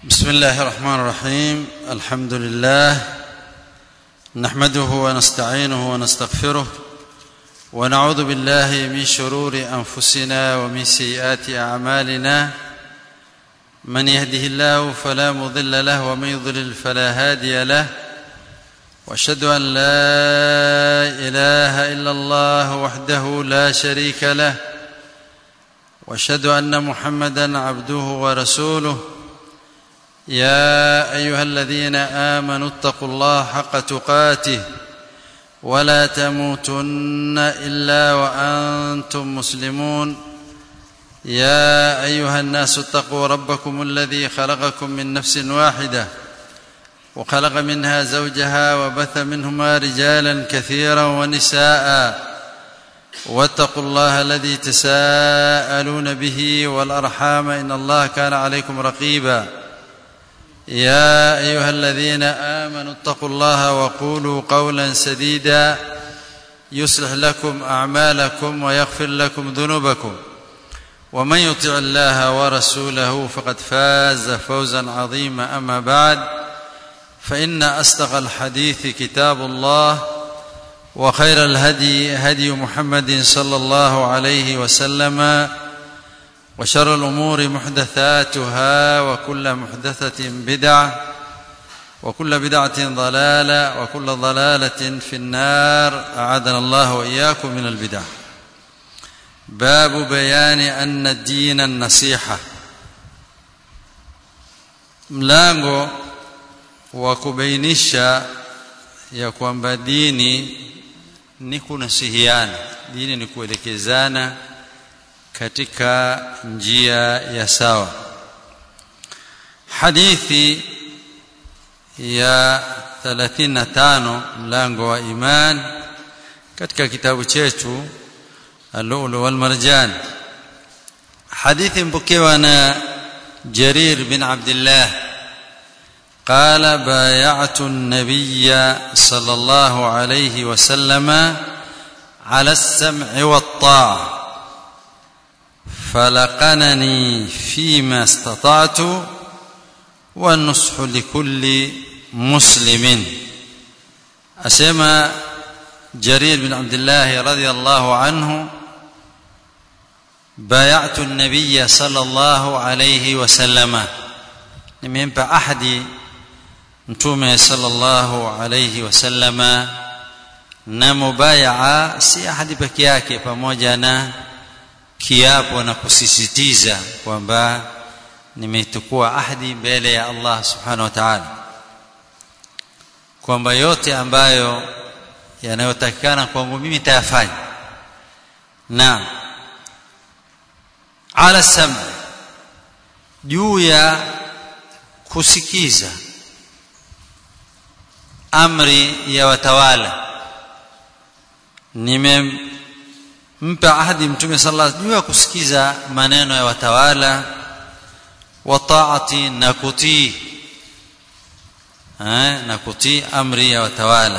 بسم الله الرحمن الرحيم الحمد لله نحمده ونستعينه ونستغفره ونعوذ بالله من شرور انفسنا ومن سيئات اعمالنا من يهده الله فلا مضل له ومن يضلل فلا هادي له واشهد ان لا اله الا الله وحده لا شريك له واشهد ان محمدا عبده ورسوله يا ايها الذين امنوا اتقوا الله حق تقاته ولا تموتن الا وانتم مسلمون يا ايها الناس اتقوا ربكم الذي خلقكم من نفس واحده وخلق منها زوجها وبث منهما رجالا كثيرا ونساء واتقوا الله الذي تساءلون به والارحام ان الله كان عليكم رقيبا يا ايها الذين امنوا اتقوا الله وقولوا قولا سديدا يصلح لكم اعمالكم ويغفر لكم ذنوبكم ومن يطع الله ورسوله فقد فاز فوزا عظيما اما بعد فان اصدق الحديث كتاب الله وخير الهدي هدي محمد صلى الله عليه وسلم وشر الامور محدثاتها وكل محدثه بدعه وكل بدعه ضلاله وكل ضلاله في النار اعاذنا الله واياكم من البدع باب بيان ان الدين النصيحه mlango wa kubainisha ya kwamba dini ni kunasihiana dini ni kuelekezana katika njia ya sawa hadithi ya 35 mlango wa iman katika kitabu chetu al-lulu wal marjan hadithi mpokewa na jarir bin abdullah قال بايعت النبي صلى الله عليه وسلم على السمع والطاعه فلقنني فيما استطعت والنصح لكل مسلم أسمى جرير بن عبد الله رضي الله عنه بايعت النبي صلى الله عليه وسلم nimempa ahadi mtume sallallahu alayhi wasallama na mubayaa si ahadi peke yake pamoja na kiapo na kusisitiza kwamba nimetukua ahadi mbele ya Allah subhanahu wa ta'ala kwamba yote ambayo yanayotakikana kwangu mimi tayafanya na ala sam juu ya kusikiza amri ya watawala nime mpa ahadi mtume sallallahu alaihi wasallam kusikiza maneno ya watawala wa taati na kutii eh na kutii amri ya watawala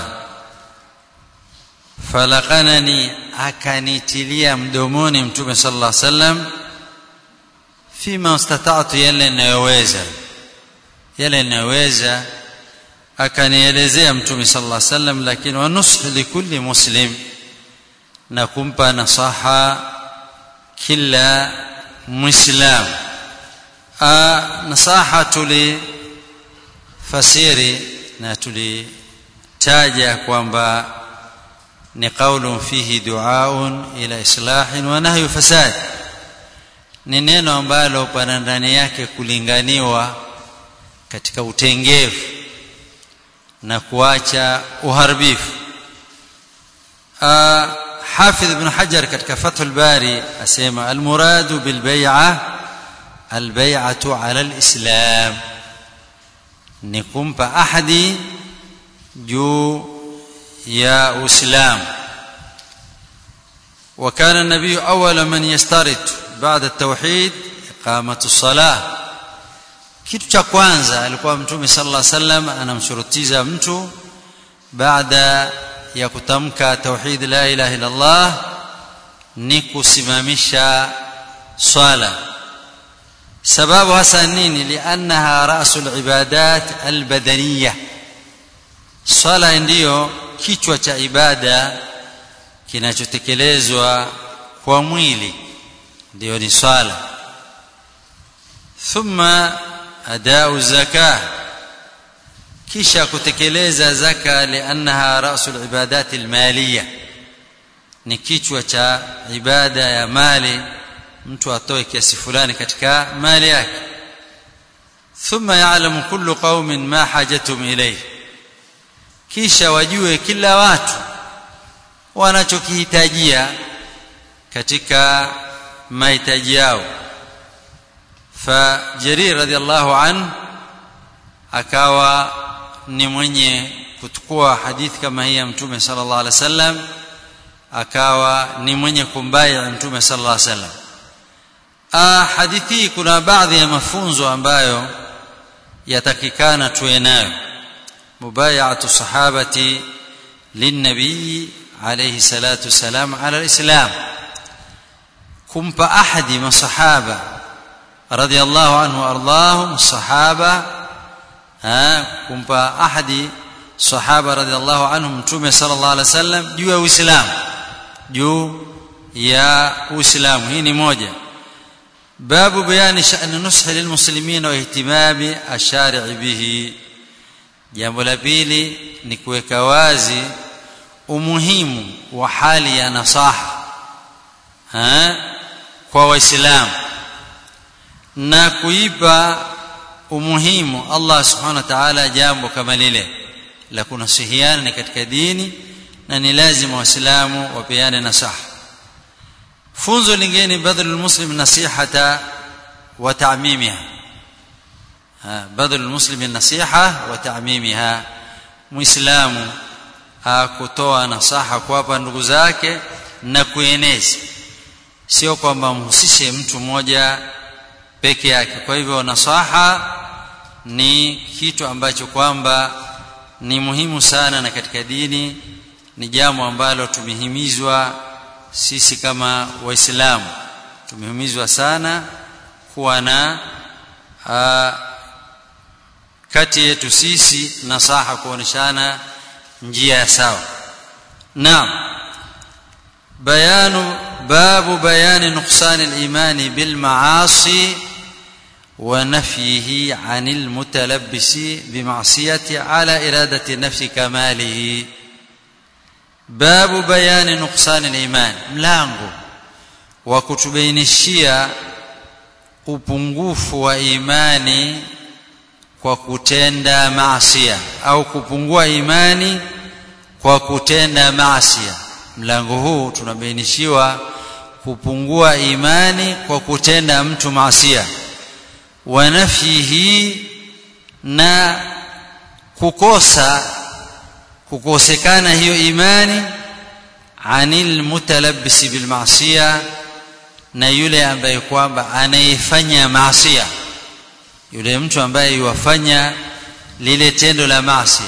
falaqanani akanitilia mdomoni mtume sallallahu alaihi wasallam fima ustata'tu yale ninayoweza yale ninayoweza akanielezea mtume sallallahu alaihi wasallam lakini wa nushu likulli muslim na kumpa nasaha kila muislam nasaha tuli fasiri na tulitaja kwamba ni qaulun fihi duaun ila islahin wa nahyu fasad ni neno ambalo pana ndani yake kulinganiwa katika utengevu na kuacha uharibifu حافظ ابن حجر كتك فتح الباري أسيما المراد بالبيعة البيعة على الإسلام نقوم بأحد جو يا إسلام وكان النبي أول من يسترد بعد التوحيد إقامة الصلاة kitu cha kwanza alikuwa mtume sallallahu alaihi wasallam anamshurutiza mtu baada ya kutamka tauhid la ilaha illa Allah ni kusimamisha swala sababu hasa nini liannaha rasul ibadat albadaniya swala ndiyo kichwa cha ibada kinachotekelezwa kwa mwili ndiyo ni swala thumma adau zakah kisha kutekeleza zaka liannaha rasul ibadat almaliya ni kichwa cha ibada ya mali mtu atoe kiasi fulani katika mali yake thumma ya'lamu kullu qaumin ma hajatum ilayhi kisha wajue kila watu wanachokihitajia katika mahitaji yao fa jarir radhiallahu an akawa ni mwenye kuchukua hadithi kama hii ya mtume sallallahu alaihi wasallam akawa ni mwenye kumbaya mtume sallallahu alaihi wasallam ah hadithi kuna baadhi ya mafunzo ambayo yatakikana tuwe nayo mubayatu sahabati linnabii alayhi salatu wasalam ala alislam kumpa ahadi masahaba radiyallahu anhu ardahum sahaba kumpa ahadi sahaba radiyallahu anhum mtume sallallahu alaihi wasallam juu ya uislamu juu ya uislamu hii ni moja babu bayani sha'n nushi lilmuslimin wa ihtimami ashari' bihi jambo la pili ni kuweka wazi umuhimu wa hali ya nasaha ha? kwa waislamu na kuipa umuhimu Allah subhanahu wa ta'ala jambo kama lile la kunasihiana ni katika dini na ni lazima waislamu wapeane nasaha funzo lingine badhlu muslim nasihata wa ta'mimiha badhlu muslim nasiha wa ta'mimiha muislamu kutoa nasaha kuwapa ndugu zake na kueneza sio kwamba mhusishe mtu mmoja peke yake kwa hivyo nasaha ni kitu ambacho kwamba ni muhimu sana na katika dini ni jambo ambalo tumehimizwa sisi kama waislamu tumehimizwa sana kuwa na kati yetu sisi nasaha kuoneshana njia ya sawa naam bayanu babu bayani nuqsan al-iman bil ma'asi wa nafyihi 'an al-mutalabbis bi ma'siyati 'ala iradati nafsi kamalihi babu bayani nuqsan al-iman mlango wa kutubainishia upungufu wa imani kwa kutenda maasiya au kupungua imani kwa kutenda maasiya mlango huu tunabainishiwa kupungua imani kwa kutenda mtu maasiya wa nafyihi na kukosa kukosekana hiyo imani anil mutalabbisi bil maasiya na yule ambaye kwamba anayefanya maasiya yule mtu ambaye yuwafanya lile tendo la maasi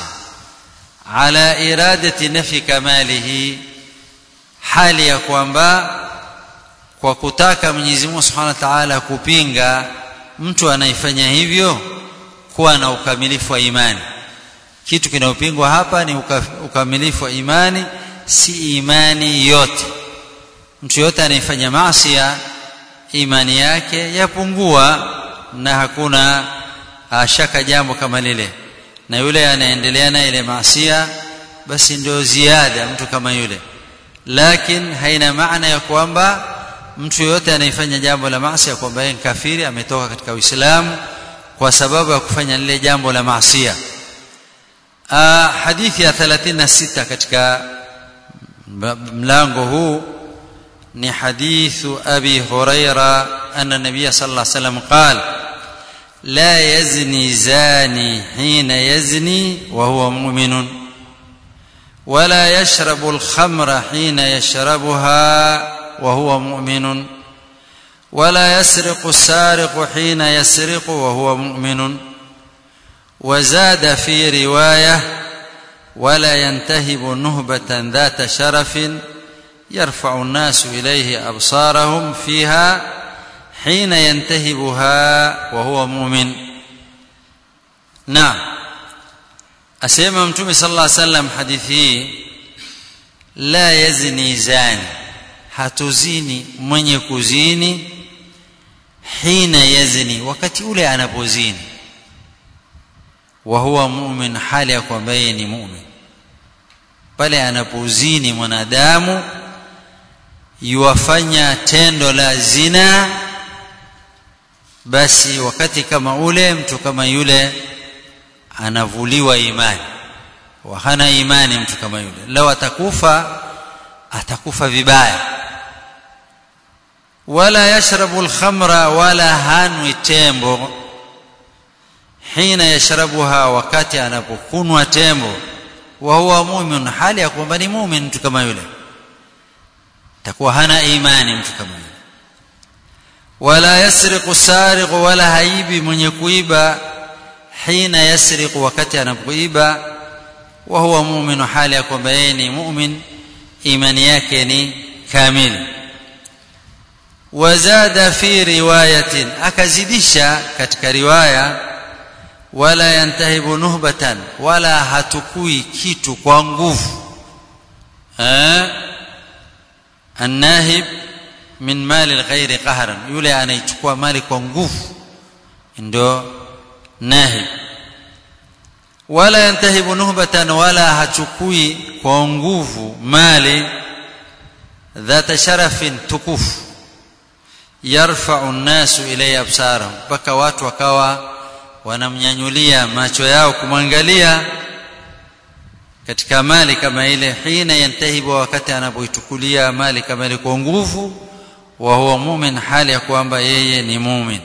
ala iradati nafi kamalihi hali ya kwamba kwa kutaka Mwenyezi Mungu Subhanahu wa Ta'ala kupinga mtu anayefanya hivyo kuwa na ukamilifu wa imani kitu kinayopingwa hapa ni ukamilifu wa imani si imani yote mtu yote anayefanya maasi imani yake yapungua na hakuna shaka jambo kama lile na yule anaendelea na ile maasia basi ndio ziada mtu kama yule lakini haina maana ya kwamba mtu yote anayefanya jambo la maasi kwamba yeye kafiri ametoka katika Uislamu kwa sababu ya kufanya lile jambo la maasia hadithi ya 36 katika mlango huu ni hadithu abi huraira anna nabiy sallallahu alayhi wasallam qala لا يزني زاني حين يزني وهو مؤمن ولا يشرب الخمر حين يشربها وهو مؤمن ولا يسرق السارق حين يسرق وهو مؤمن وزاد في روايه ولا ينتهب نهبه ذات شرف يرفع الناس اليه ابصارهم فيها hina yantahibuha wa huwa mu'min naam asema mtume sallallahu alaihi wasallam hadithi hii la yazni zani hatuzini mwenye kuzini hina yazni wakati ule anapozini wa huwa mu'min hali ya kwamba yeye ni mu'min pale anapozini mwanadamu yuwafanya tendo la zina basi wakati kama ule mtu kama yule anavuliwa imani wa hana imani mtu kama yule lao atakufa atakufa vibaya wala yashrabu alkhamra wala hanwi tembo hina yashrabuha wakati anapokunwa tembo wa huwa mu'min hali ya kwamba ni mu'min mtu kama yule takuwa hana imani mtu kama yule wala yasriqu sariqu wala haibi mwenye kuiba hina yasriqu wakati anapoiba wa huwa mu'min hali ya kwamba yeye ni mu'min imani yake ni kamili wazada fi riwayatin akazidisha katika riwaya wala yantahibu nuhbatan wala hatukui kitu kwa nguvu eh annahib min mali alghairi qahran yule anaichukua mali kwa nguvu ndio nahib wala yantahibu nuhbatan wala hachukui kwa nguvu mali dhata sharafin tukufu yarfa'u an-nasu ilayya absarahum mpaka watu wakawa wanamnyanyulia macho yao kumwangalia katika mali kama ile hina yantahibu wakati anapoitukulia mali kama ile kwa nguvu wa huwa mu'min hali ya kwamba yeye ni mu'min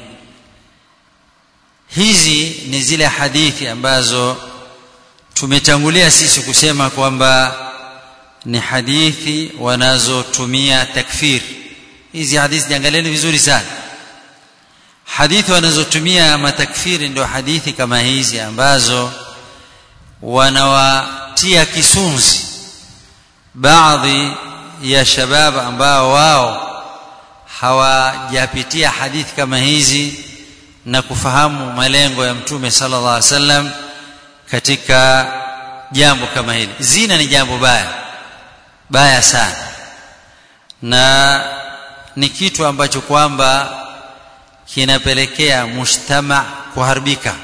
hizi ni zile hadithi ambazo tumetangulia sisi kusema kwamba ni hadithi wanazotumia takfir hizi hadithi jiangalieni vizuri sana hadithi wanazotumia matakfiri ndio hadithi kama hizi ambazo wanawatia kisunzi baadhi ya shabab ambao wao hawajapitia hadithi kama hizi na kufahamu malengo ya mtume sallallahu alaihi wasallam katika jambo kama hili zina ni jambo baya baya sana na ni kitu ambacho kwamba kinapelekea mujtama kuharibika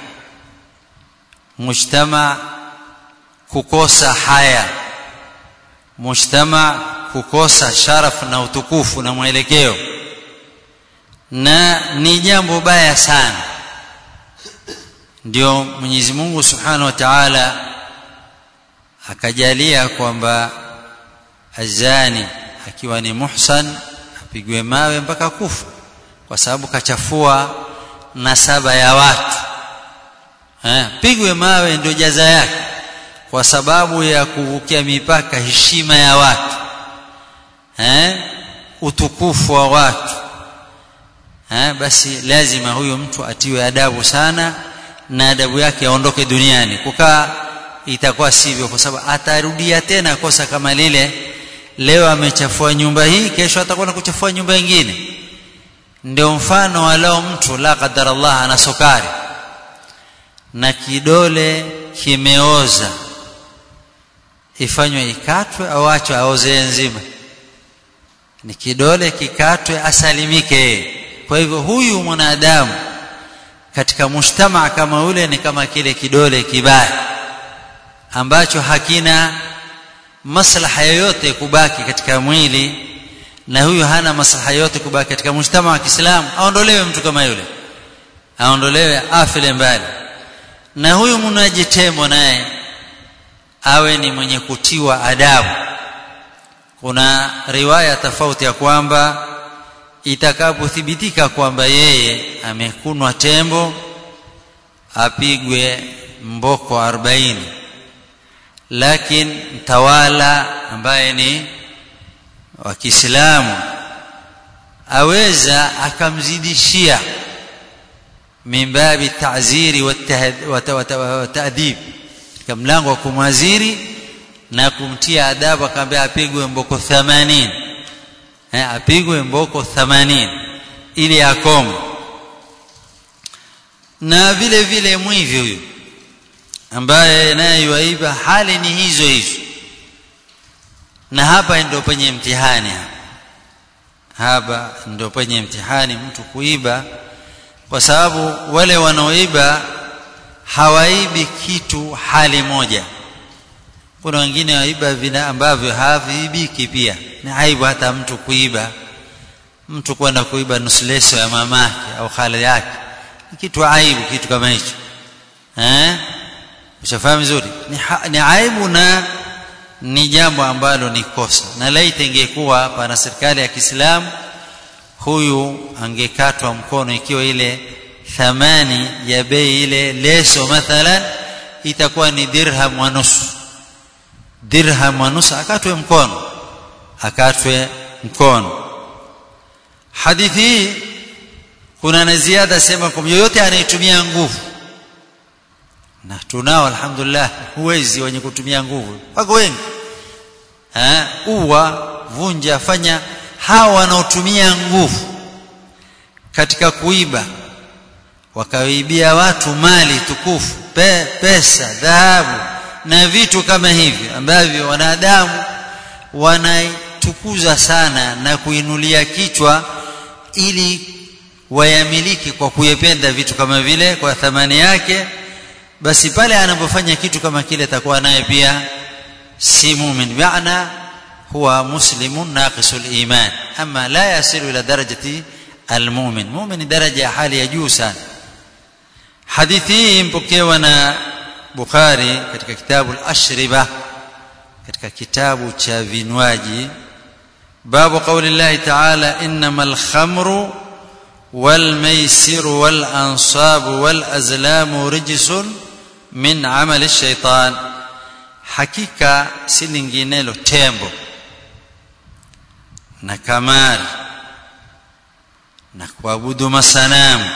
mujtama kukosa haya mujtama kukosa sharaf na utukufu na mwelekeo na ni jambo baya sana ndio Mwenyezi Mungu Subhanahu wa Ta'ala akajalia kwamba azani akiwa ni muhsan apigwe mawe mpaka kufa kwa sababu kachafua nasaba ya watu eh pigwe mawe ndio jaza yake kwa sababu ya kuvukia mipaka heshima ya watu eh utukufu wa watu eh basi lazima huyo mtu atiwe adabu sana na adabu yake aondoke duniani kukaa itakuwa sivyo kwa sababu atarudia tena kosa kama lile leo amechafua nyumba hii kesho atakuwa na kuchafua nyumba nyingine ndio mfano wa leo mtu la qadar Allah ana sukari na kidole kimeoza ifanywe ikatwe au achwe aoze nzima ni kidole kikatwe asalimike kwa hivyo huyu mwanadamu katika mujtamaa kama ule ni kama kile kidole kibaya ambacho hakina maslaha yoyote kubaki katika mwili na huyu hana maslaha yote kubaki katika mujtama wa Kiislamu aondolewe mtu kama yule aondolewe afile mbali na huyu mnaji tembo naye awe ni mwenye kutiwa adabu kuna riwaya tofauti ya kwamba itakapothibitika kwamba yeye amekunwa tembo apigwe mboko 40 lakini mtawala ambaye ni wa Kiislamu aweza akamzidishia mimbabi ta'ziri wa ta'dib katika mlango wa kumwaziri na kumtia adabu akamwambia apigwe mboko 80 eh apigwe mboko 80 ili akome na vile vile mwivi huyu ambaye naye yuaiba hali ni hizo hizo na hapa ndio penye mtihani hapa hapa ndio penye mtihani mtu kuiba kwa sababu wale wanaoiba hawaibi kitu hali moja kuna wengine waiba vina ambavyo haviibiki pia ni aibu hata mtu kuiba mtu kwenda kuiba nusu leso ya mamake au khali yake ni kitu aibu kitu kama hicho eh ushafahamu vizuri ni, ha, ni aibu na ni jambo ambalo ni kosa na laiti ingekuwa pana serikali ya Kiislamu huyu angekatwa mkono ikiwa ile thamani ya bei ile leso mathalan itakuwa ni dirham wa nusu dirham wa nusu akatwe mkono akatwe mkono hadithi hii kuna na ziada sema kwa yoyote anayetumia nguvu na tunao alhamdulillah huwezi wenye kutumia nguvu wako wengi eh uwa vunja fanya hawa wanaotumia nguvu katika kuiba wakaibia watu mali tukufu pe, pesa dhahabu na vitu kama hivi ambavyo wanadamu wanaitukuza sana na kuinulia kichwa ili wayamiliki kwa kuyependa vitu kama vile kwa thamani yake basi pale anapofanya kitu kama kile atakuwa naye pia si mumin maana huwa muslimun naqisul iman ama la yasilu ila darajati almu'min mu'min daraja ya hali ya juu sana hadithi hii mpokewa na Bukhari katika kitabu al-Ashriba katika kitabu cha vinywaji babu qauli Allah ta'ala innamal khamru wal maisiru wal ansabu wal azlamu rijsun min amali ash-shaytan hakika si linginelo tembo na kamari na kuabudu masanamu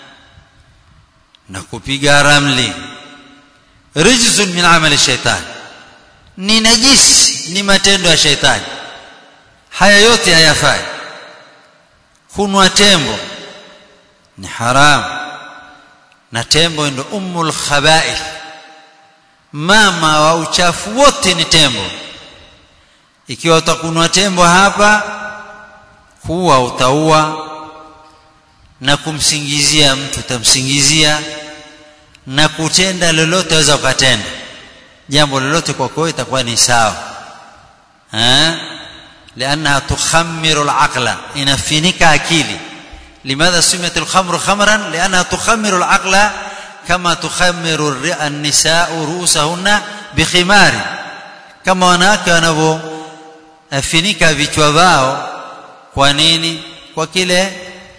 na kupiga ramli rijzun min amali shaitan ni najisi ni matendo ya shaitani haya yote hayafai kunwa tembo ni haramu na tembo ndo ummul khaba'ith mama wa uchafu wote ni tembo ikiwa utakunwa tembo hapa kuwa utaua na kumsingizia mtu utamsingizia na kutenda lolote waweza ukatenda jambo lolote kwa kwao itakuwa ni sawa eh لانها تخمر العقل inafinika akili لماذا سميت الخمر خمرا لانها تخمر العقل كما تخمر النساء رؤوسهن بخمار kama wanawake wanavyofinika vichwa vao kwa nini kwa kile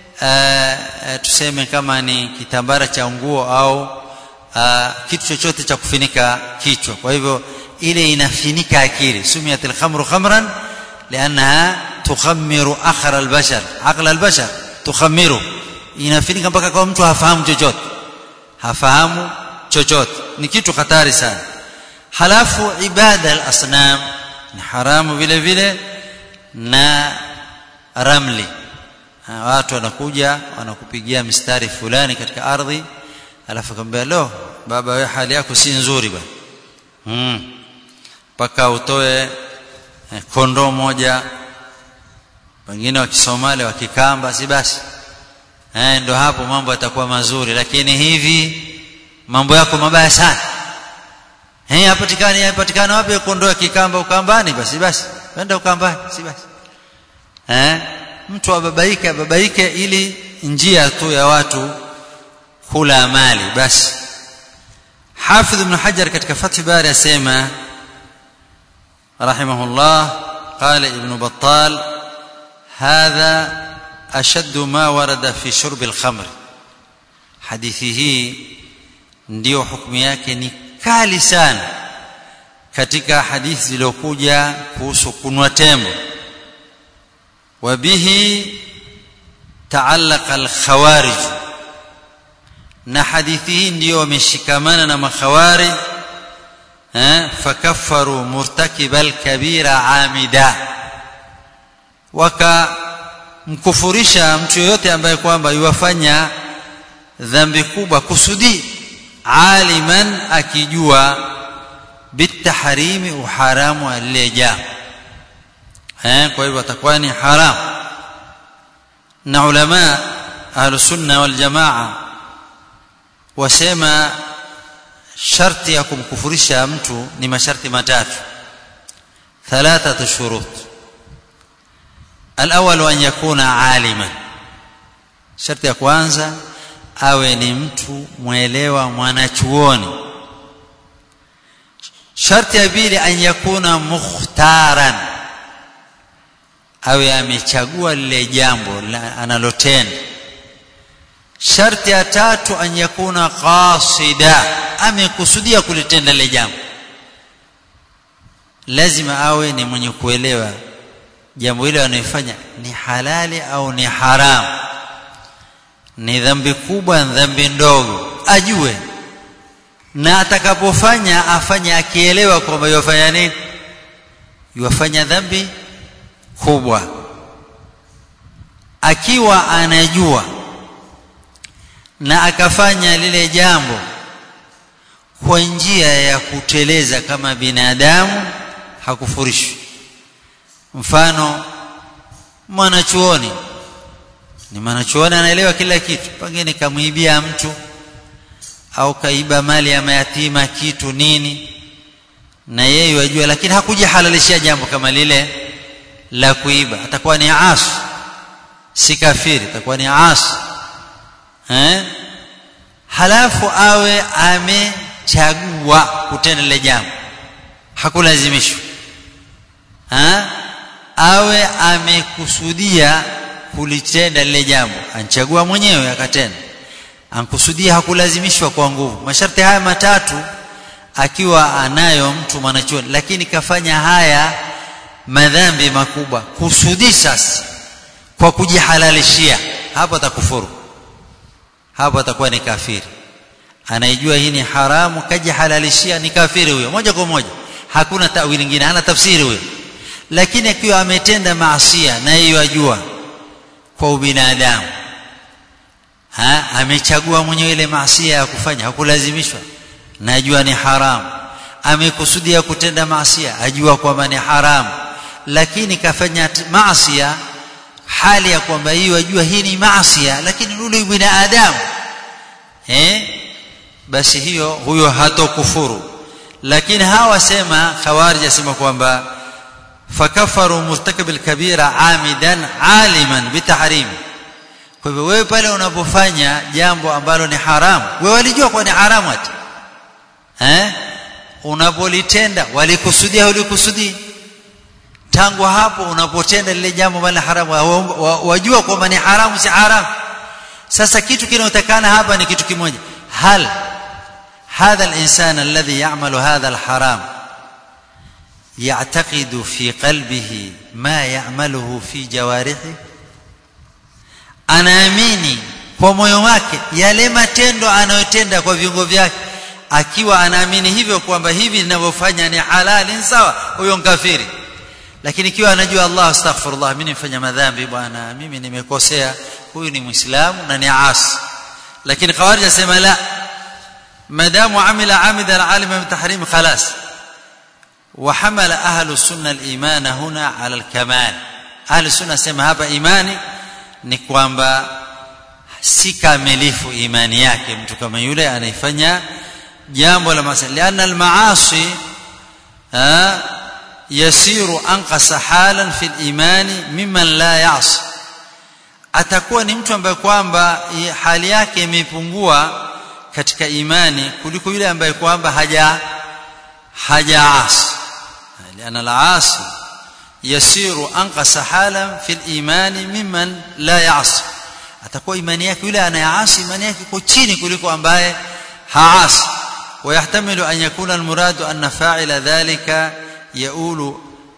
uh, tuseme kama ni kitambara cha nguo au uh, kitu chochote cha kufinika kichwa kwa hivyo ile inafinika akili sumiyatil khamru khamran liannaha tukhammiru akhra albashar aqla albashar tukhammiru inafinika mpaka kwa mtu hafahamu chochote hafahamu chochote ni kitu hatari sana halafu ibada al-asnam ni haramu vile vile na ramli watu wanakuja wanakupigia mistari fulani katika ardhi alafu kwambia lo baba wewe hali yako si nzuri bwana mm mpaka utoe eh, kondoo moja wengine wa Kisomali wa Kikamba si basi eh ndo hapo mambo yatakuwa mazuri lakini hivi mambo yako mabaya sana eh hapatikani hapatikana wapi kondoo ya Kikamba Ukambani basi basi wenda Ukambani si basi eh mtu ababaike ababaike ili njia tu ya watu kula mali basi Hafidh ibn Hajar katika Fath Bari asema rahimahullah قال ابن بطال هذا أشد ما ورد في شرب الخمر حديثه ndio hukumu yake ni kali sana katika hadithi zilizokuja kuhusu kunwa tembo wabihi taalaqa alkhawarij na hadithi hii ndio wameshikamana na makhawarij eh fakaffaru murtakiba alkabira amida waka mkufurisha mtu yoyote ambaye kwamba yuwafanya dhambi kubwa kusudi aliman akijua bitahrimi uharamu wa lile jambo eh kwa hivyo atakuwa ni haram na ulama ahlus sunna wal jamaa wasema sharti ya kumkufurisha mtu ni masharti matatu thalathatu shurut الأول أن يكون عالما شرط ya kwanza awe ni mtu mwelewa mwanachuoni sharti ya pili an yakuna mukhtaran awe amechagua lile jambo analotenda sharti ya tatu an yakuna qasida amekusudia kulitenda lile jambo lazima awe ni mwenye kuelewa jambo hilo anayofanya ni halali au ni haramu ni dhambi kubwa dhambi ndogo ajue na atakapofanya afanye akielewa kwamba yafanya nini yafanya dhambi kubwa akiwa anajua na akafanya lile jambo kwa njia ya kuteleza kama binadamu hakufurishwi mfano mwanachuoni ni mwanachuoni anaelewa kila kitu pengine kamwibia mtu au kaiba mali ya mayatima kitu nini na yeye yajua lakini hakujihalalishia jambo kama lile la kuiba atakuwa ni asi si kafiri atakuwa ni asi eh halafu awe amechagua kutenda lile jambo hakulazimishwa ha? awe amekusudia kulitenda lile jambo anchagua mwenyewe akatenda ankusudia hakulazimishwa kwa nguvu masharti haya matatu akiwa anayo mtu mwanachuoni lakini kafanya haya madhambi makubwa kusudi sasa kwa kujihalalishia hapo atakufuru hapo atakuwa ni kafiri anaijua hii ni haramu kajihalalishia ni kafiri huyo moja kwa moja hakuna tawili nyingine hana tafsiri huyo lakini akiwa ametenda maasia na yeye yajua kwa ubinadamu ha amechagua mwenyewe ile maasia ya kufanya hakulazimishwa najua ni haramu amekusudia kutenda maasia ajua kwamba ni haramu lakini kafanya maasia hali ya kwamba hiyo ajua hii ni maasia lakini yule binadamu eh basi hiyo huyo hatokufuru lakini hawa sema khawarij asema kwamba fakafaru murtakib alkabira amidan aliman bitahrim kwa hivyo wewe pale unapofanya jambo ambalo ni haramu wewe walijua kwa ni haramu ati eh unapolitenda walikusudia ulikusudia tangu hapo unapotenda lile jambo bali haramu wajua kwamba ni haramu si haramu sasa kitu kinachotakana hapa ni kitu kimoja hal هذا الانسان الذي يعمل هذا الحرام يعتقد في قلبه ما يعمله في جوارحه anaamini kwa moyo wake yale matendo anayotenda kwa viungo vyake akiwa anaamini hivyo kwamba hivi ninavyofanya ni halali sawa huyo kafiri lakini ikiwa anajua Allah astaghfirullah mimi nimefanya madhambi bwana mimi nimekosea huyu ni muislamu na ni asi lakini khawarij asema la madamu amila amida alima bitahrim khalas وحمل اهل السنه الايمان هنا على الكمال اهل السنه sema hapa imani ni kwamba si kamilifu imani yake mtu kama yule anaifanya jambo la maasi lian almaasi yasiru anqasa halan fi al-imani mimman la ya'si atakuwa ni mtu ambaye kwamba hali yake imepungua katika imani kuliko yule ambaye kwamba haja hajaasi lian al-aasi yasiru anqasa halan fi al-imani mimman la ya'si atakuwa imani yake yule anayeasi imani yake iko chini kuliko ambaye haasi ويحتمل أن يكون المراد أن فاعل ذلك يؤول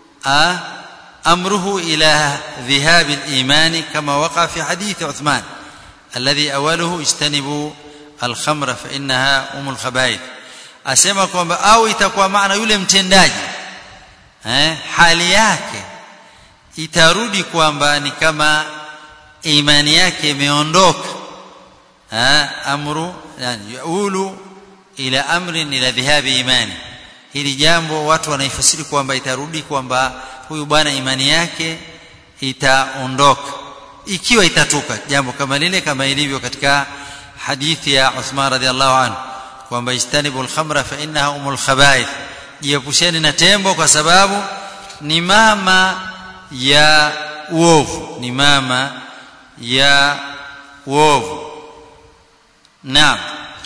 أمره إلى ذهاب الإيمان كما وقع في حديث عثمان الذي أوله اجتنبوا الخمر فإنها أم الخبائث asema kwamba au itakuwa maana yule mtendaji eh, hali yake itarudi kwamba ni kama imani yake imeondoka amru yani yaulu ila amrin ila dhihabi imani hili jambo watu wanaifasiri kwamba itarudi kwamba huyu bwana imani yake itaondoka ikiwa itatuka jambo kama lile kama ilivyo katika hadithi ya Uthman radhiallahu anhu kwamba istanibu al-khamra fa innaha umul khaba'ith jiepusheni na tembo kwa sababu ni mama ya uovu ni mama ya uovu naam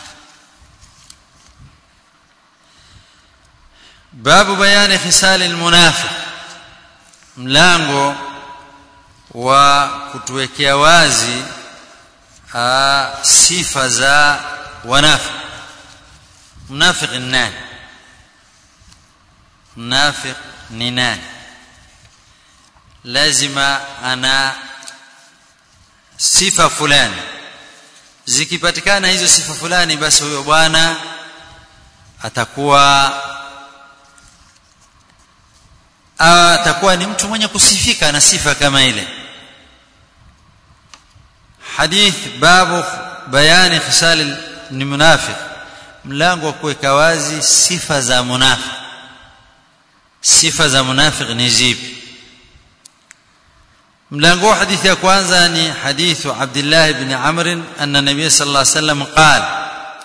babu bayani khisali almunafiq mlango wa kutuwekea wazi aa, sifa za wanafiq mnafiq ni nani mnafiq ni nani lazima ana sifa fulani zikipatikana hizo sifa fulani basi huyo bwana atakuwa atakuwa ni mtu mwenye kusifika na sifa kama ile hadith babu bayani khisal ni munafiq mlango wa kuweka wazi sifa za munafiq sifa za munafiq ni zipi mlango wa hadithi ya kwanza ni hadithu Abdullah ibn Amr anna nabiy sallallahu alayhi wasallam qala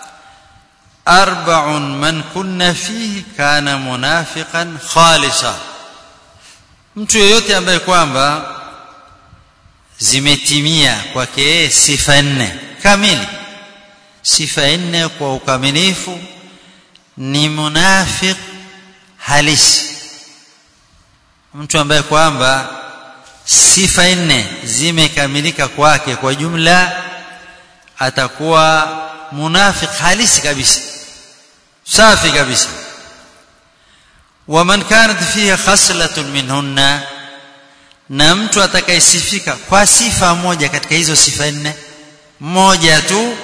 أربع من كنا فيه كان منافقا خالصا mtu yeyote ambaye kwamba zimetimia kwake yeye sifa nne kamili sifa nne kwa ukamilifu ni munafiq halisi mtu ambaye kwamba sifa nne zimekamilika kwake kwa jumla atakuwa munafiq halisi kabisa safi kabisa waman kanat fiha khaslatun minhunna na mtu atakayesifika kwa sifa moja katika hizo sifa nne moja tu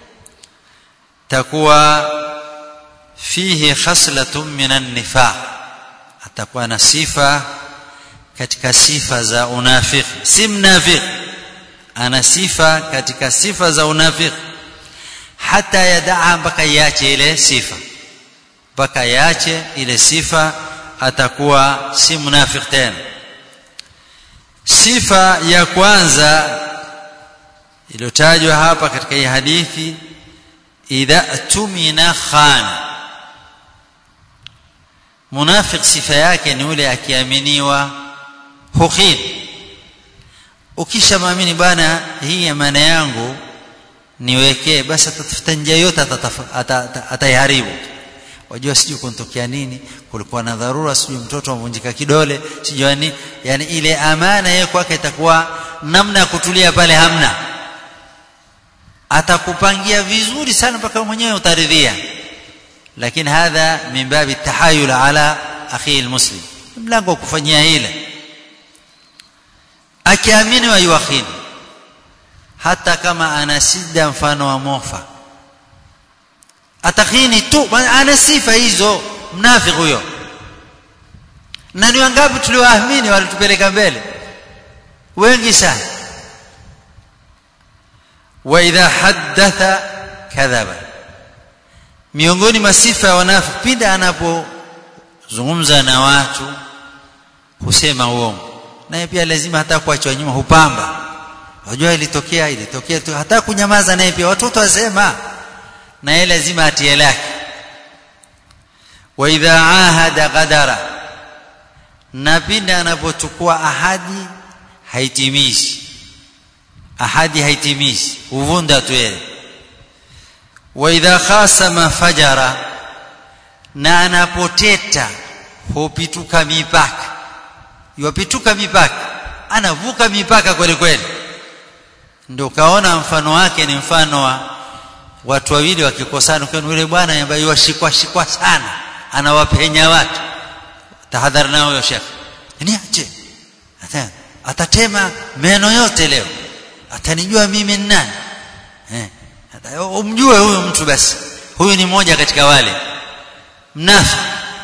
takuwa fihi khaslatun minan nifaq atakuwa na sifa katika sifa za unafiki si mnafiki ana sifa katika sifa za unafiki hata yadaa mpaka iache ile sifa mpaka iache ile sifa atakuwa si mnafiki tena sifa ya kwanza iliyotajwa hapa katika hii hadithi idha tumina khana munafik sifa yake ni yule akiaminiwa hukhini ukishamwamini bwana hii amana yangu niwekee basi atatafuta njia yote ataiharibu wajua sijui kuntokea nini kulikuwa na dharura sijui mtoto amvunjika kidole sijui nini yani ile amana yeye kwake itakuwa namna ya kutulia pale hamna atakupangia vizuri sana mpaka mwenyewe utaridhia lakini hadha min babi tahayul ala akhi almuslim mlango wa kufanyia ile akiamini wa yuakhini hata kama ana sida mfano wa mofa atakhini tu ana sifa hizo mnafiki huyo na ni wangapi tulioamini walitupeleka mbele wengi sana wa idha haddatha kadhaba miongoni mwa sifa ya wanafiki pindi anapozungumza na watu husema uongo naye pia lazima hata kuachwa nyuma hupamba wajua ilitokea ilitokea tu hata kunyamaza naye pia watoto wasema na yeye lazima atie lake wa idha ahada qadara na pindi anapochukua ahadi haitimishi ahadi haitimishi huvunda tu yeye wa idha khasama fajara na anapoteta hupituka mipaka yupituka mipaka anavuka mipaka kweli kweli ndio kaona mfano wake ni mfano wa watu wawili wakikosana kwa yule bwana ambaye washikwa shikwa sana anawapenya watu tahadhari nao huyo shekhi niache atatema meno yote leo atanijua mimi ni nani eh umjue huyo mtu basi huyu ni mmoja katika wale mnafi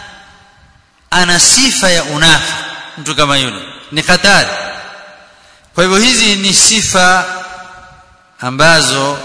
ana sifa ya unafi mtu kama yule ni hatari kwa hivyo hizi ni sifa ambazo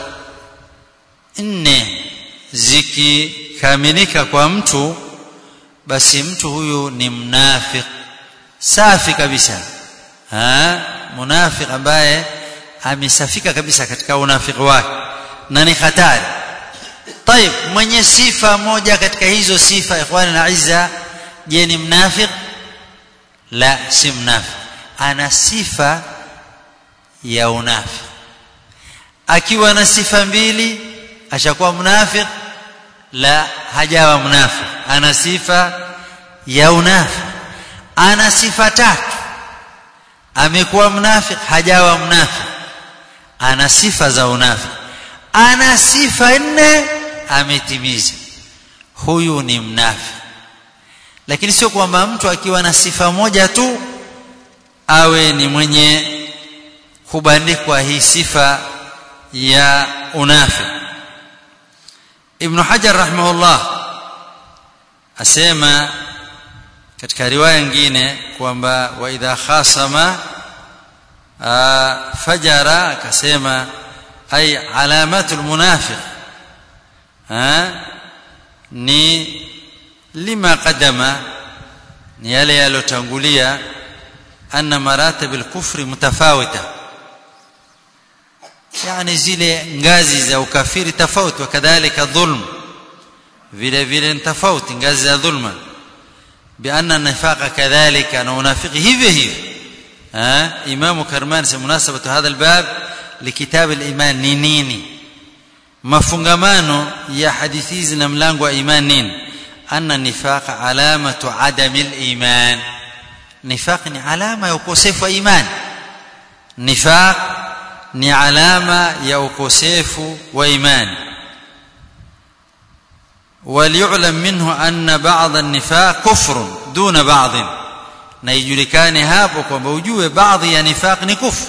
nne zikikamilika kwa mtu basi mtu huyu ni mnafik safi kabisa ha munafik ambaye amesafika kabisa katika unafiki wake na ni hatari طيب mwenye sifa moja katika hizo sifa ikhwani na izza je ni mnafik la si mnafik ana sifa ya unafiki akiwa na sifa mbili ashakuwa mnafik la hajawa mnafik ana sifa ya unafik ana sifa tatu amekuwa mnafik hajawa mnafik ana sifa za unafik ana sifa nne ametimiza huyu ni mnafik lakini sio kwamba mtu akiwa na sifa moja tu awe ni mwenye kubandikwa hii sifa ya unafi ibn hajar rahimahullah asema katika riwaya nyingine kwamba wa idha khasama fajara akasema ay alamatul munafiq ni lima qadama ni yale yalotangulia anna maratib al-kufri mutafawita yani zile ngazi za ukafiri tofauti wakadhalika dhulm vile vile ni tofauti ngazi za dhulma bianna nifaqa kadhalika na unafiki hivyo hivyo ها امام كرمان في مناسبه هذا الباب لكتاب الايمان ni nini mafungamano ya hadithi hizi na mlango wa iman nini anna nifaq alamatu adami al-iman nifaq ni alama ya ukosefu wa iman nifaq ni alama ya ukosefu wa imani وليعلم منه أن بعض النفاق كفر دون بعض na ijulikane hapo kwamba ujue baadhi ya nifaq ni kufru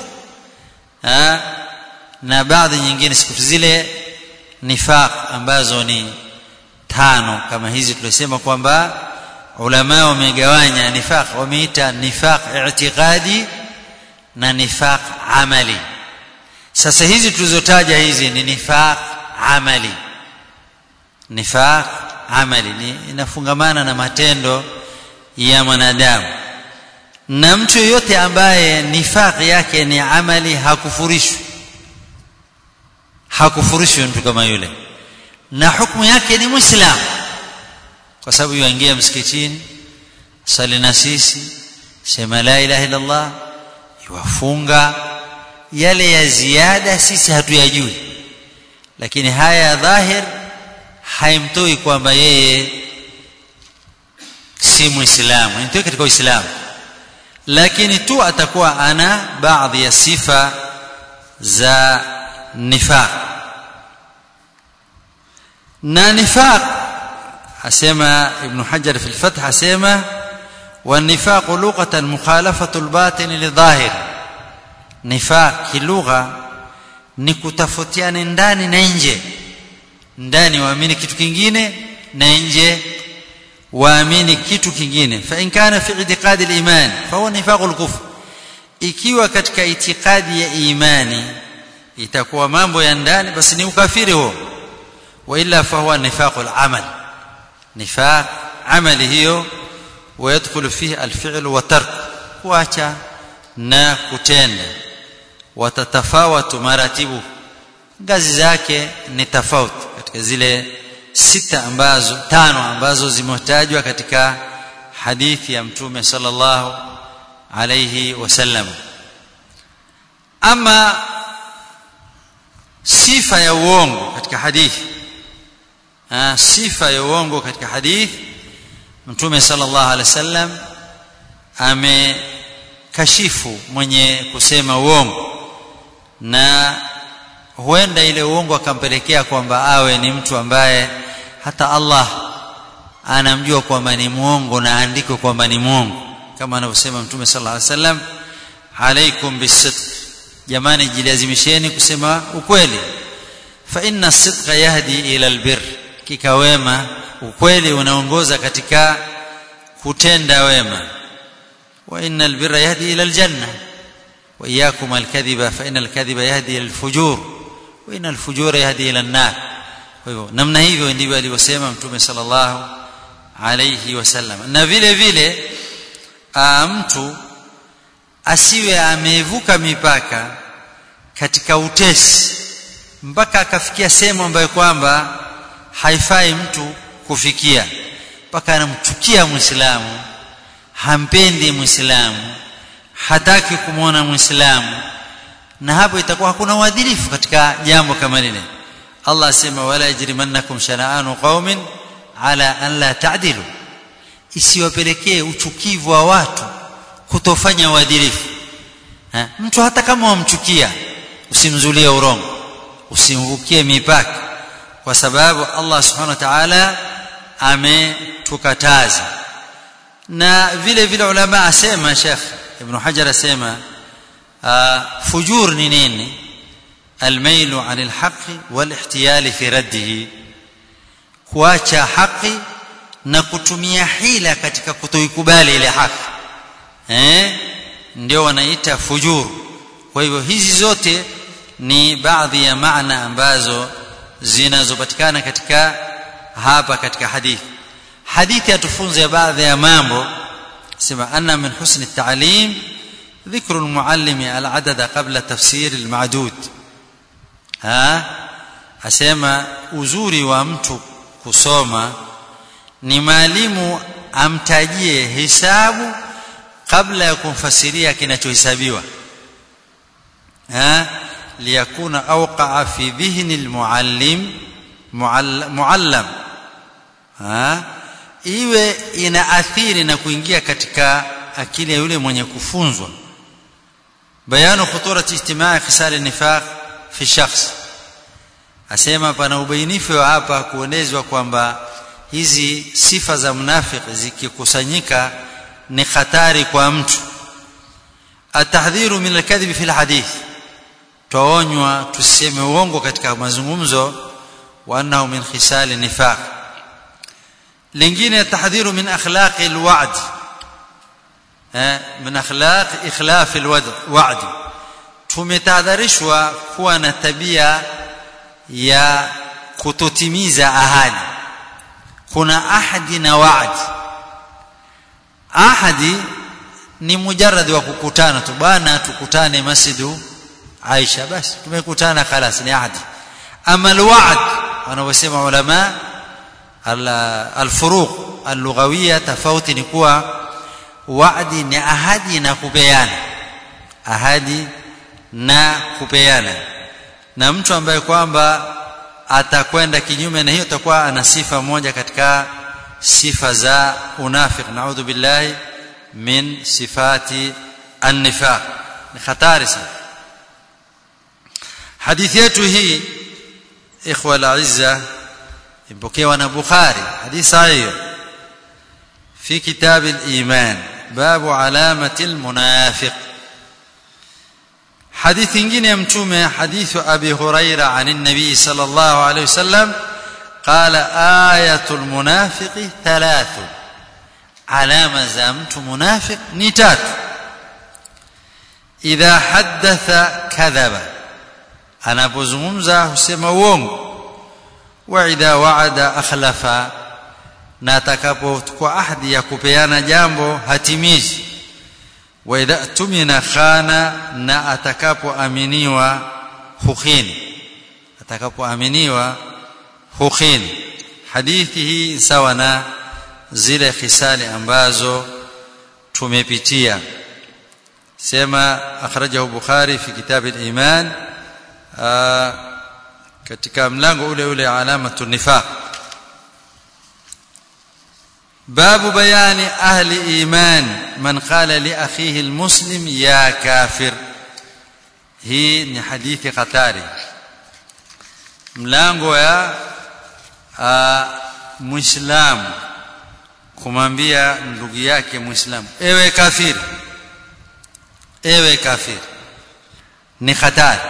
na baadhi nyingine siku zile nifaq ambazo ni tano kama hizi tulisema kwamba ulama wamegawanya nifaq wameita nifaq i'tiqadi na nifaq amali sasa hizi tulizotaja hizi ni nifaq amali nifaq amali ni inafungamana na matendo ya mwanadamu na mtu yoyote ambaye nifaq yake ni amali hakufurishwi hakufurishwi mtu kama yule na hukumu yake ni muislamu kwa sababu yuingia msikitini sali na sisi sema la ilaha illa allah yuwafunga yale ya ziada sisi hatuyajui lakini haya ya dhahir haimtoi kwamba yeye si muislamu nitoe katika uislamu lakini tu atakuwa ana baadhi ya sifa za nifaq na nifaq asema ibn hajar fi al-fath asema والنفاق لغة مخالفة الباطن للظاهر نفاق kilugha ni kutafutiana ndani na nje ndani waamini kitu kingine na nje waamini kitu kingine fa in kana fi i'tiqadi al-iman fa huwa nifaq al-kufr ikiwa katika itikadi ya imani itakuwa mambo ya ndani basi ni ukafiri huo wa illa fa huwa nifaq al-amal nifaq amali hiyo ويدخل فيه الفعل وترك kuacha na kutenda watatafawatu maratibu ngazi zake ni tofauti katika zile sita ambazo tano ambazo zimetajwa katika hadithi ya mtume sallallahu alayhi wasallam ama sifa ya uongo katika hadithi ha, sifa ya uongo katika hadithi mtume sallallahu alaihi wasallam amekashifu mwenye kusema uongo na huenda ile uongo akampelekea kwamba awe ni mtu ambaye hata Allah anamjua kwamba ni muongo na andiko kwamba ni muongo kama anavyosema mtume sallallahu alaihi wasallam alaikum bisidq jamani jilazimisheni kusema ukweli fa inna sidqa yahdi ila albir kikawema ukweli unaongoza katika kutenda wema wa innal birra yahdi ila aljanna wa iyyakum alkadhiba fa inal kadhiba yahdi ila alfujur wa inal fujura yahdi ila an-nar kwa hivyo namna hivyo ndivyo alivyosema mtume sallallahu alayhi wasallam na vile vile mtu asiwe amevuka mipaka katika utesi mpaka akafikia sehemu ambayo kwamba haifai mtu kufikia mpaka anamchukia muislamu hampendi muislamu hataki kumwona muislamu na hapo itakuwa hakuna uadilifu katika jambo kama lile Allah asema wala yajrimannakum shana'anu qaumin ala an la ta'dilu isiwapelekee uchukivu wa watu kutofanya uadilifu mtu hata kama wamchukia usimzulie urongo usimvukie mipaka kwa sababu Allah subhanahu wa ta'ala ametukataza na vile vile ulama asema Sheikh Ibn Hajar asema fujur ni nini الميل عن الحق والاحتيال في رده kuacha haki na kutumia hila katika kutoikubali ile haki eh ndio wanaita fujur kwa hivyo hizi zote ni baadhi ya maana ambazo zinazopatikana katika hapa katika hadithi hadithi atufunze baadhi ya mambo sema anna min husni at-ta'lim ذكر المعلم العدد قبل تفسير المعدود ha asema uzuri wa mtu kusoma ni maalimu amtajie hisabu kabla ya kumfasiria kinachohesabiwa ha liyakuna awqa'a fi dhihni almuallim muallam ha iwe inaathiri na kuingia katika akili ya yule mwenye kufunzwa bayanu khuturati ijtimaa khisal an-nifaq fi shakhs asema pana ubainifu wa hapa kuonezwa kwamba hizi sifa za mnafiki zikikusanyika ni hatari kwa mtu atahdhiru min alkadhib fi alhadith tuonywa tuseme uongo katika mazungumzo wa annahu min khisal nifaq lingine tahdhiru min akhlaq alwa'd min akhlaq ikhlaf alwa'd tumetahadharishwa kuwa na tabia ya kutotimiza ahadi kuna ahadi na waadi ahadi ni mujarrad wa kukutana tu bana tukutane masjidu Aisha basi tumekutana خلاص ni ahadi ama alwaad wanaosema ulama alfuruq allughawiyya tofauti ni kuwa waadi ni ahadi na kupeana ahadi na kupeana na mtu ambaye kwamba atakwenda kinyume na hiyo atakuwa ana sifa moja katika sifa za unafiq naudhu billahi min sifati an-nifaq ni hatari sana hadithi yetu hii ikhwa al-azza ipokewa na bukhari hadithi sahihi fi kitab al-iman babu alamati al-munafiq حديث nyingine ya mtume hadithu abi huraira عن النبي صلى الله عليه وسلم قال آية المنافق ثلاث علامة za mtu munafiq ni tatu idha haddatha kadhaba anapozungumza husema uongo wa idha waada akhlafa na atakapochukua ahadi ya kupeana jambo hatimizi wa idha tumina khana na atakapoaminiwa hukhini atakapoaminiwa hukhini hadithi hii sawa na zile khisali ambazo tumepitia sema akhrajahu bukhari fi kitab al-iman katika mlango ule ule alamatu nifaq باب بيان أهل إيمان من قال لأخيه المسلم يا كافر hii ni hadithi hatari mlango ya muislamu kumwambia ndugu yake muislamu ewe kafiri ewe kafiri ni hatari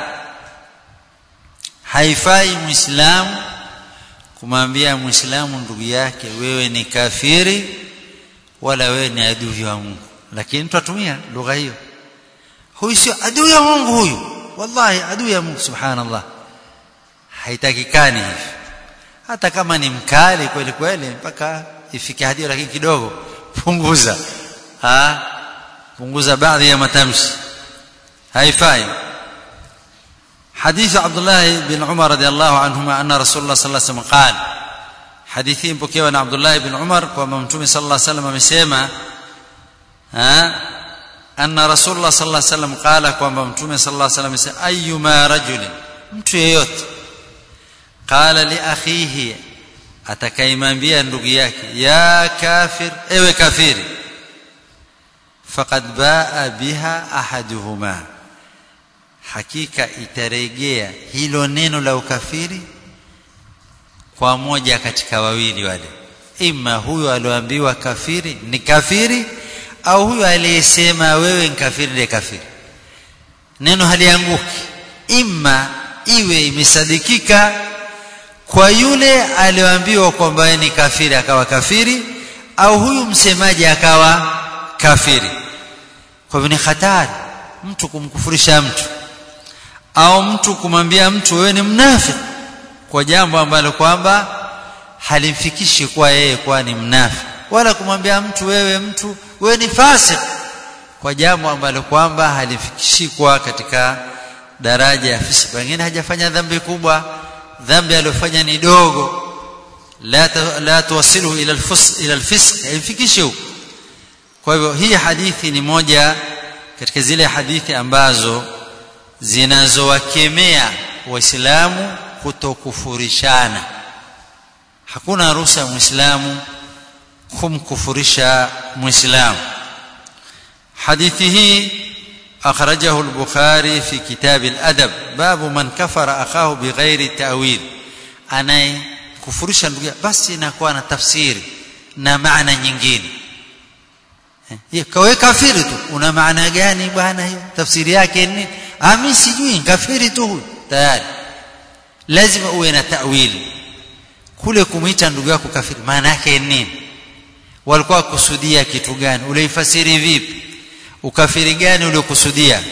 haifai muislamu kumwambia muislamu ndugu yake wewe ni kafiri wala wewe ni adui wa Mungu lakini tutatumia lugha hiyo huyu sio adui ya Mungu huyu wallahi adui ya Mungu subhanallah haitakikani hivi hata kama ni mkali kweli kweli mpaka ifike hadio lakini kidogo punguza ha punguza baadhi ya matamshi haifai حديث عبد الله بن عمر رضي الله عنهما أن رسول الله صلى الله عليه وسلم قال حديثين بكيوا عبد الله بن عمر كما متومي صلى الله عليه وسلم amesema ها أن رسول الله صلى الله عليه وسلم قال كما متومي صلى الله عليه وسلم amesema أيما رجل mtu yeyote qala li akhihi atakaimwambia ndugu yake ya kafir ewe kafiri faqad baa biha ahaduhuma hakika itarejea hilo neno la ukafiri kwa moja katika wawili wale ima huyo alioambiwa kafiri ni kafiri au huyo aliyesema wewe ni kafiri ndiye kafiri neno halianguki ima iwe imesadikika kwa yule aliyoambiwa kwamba ni kafiri akawa kafiri au huyu msemaji akawa kafiri kwa hivyo ni hatari mtu kumkufurisha mtu au mtu kumwambia mtu wewe ni mnafiki kwa jambo ambalo kwamba halimfikishi kwa yeye kuwa ni mnafiki wala kumwambia mtu wewe mtu wewe ni fasik kwa jambo ambalo kwamba halifikishi kwa katika daraja ya fisik pengine hajafanya dhambi kubwa dhambi aliyofanya ni dogo la la tuwasilu ila alfus ila alfisq haifikishi huko kwa hivyo hii hadithi ni moja katika zile hadithi ambazo zinazowakemea waislamu kutokufurishana hakuna ruhusa muislamu kumkufurisha muislamu hadithi hii akhrajahu al-bukhari fi kitab al-adab babu man kafara akahu bighairi ta'wil anaye kufurisha ndugu basi inakuwa na tafsiri na maana nyingine hiyo kawe kafiri tu una maana gani bwana hiyo tafsiri yake ni ami sijui kafiri tu tayari lazima uwe na ta'wili kule kumuita ndugu yako kafiri maana yake nini walikuwa kusudia kitu gani uliifasiri vipi ukafiri gani uliokusudia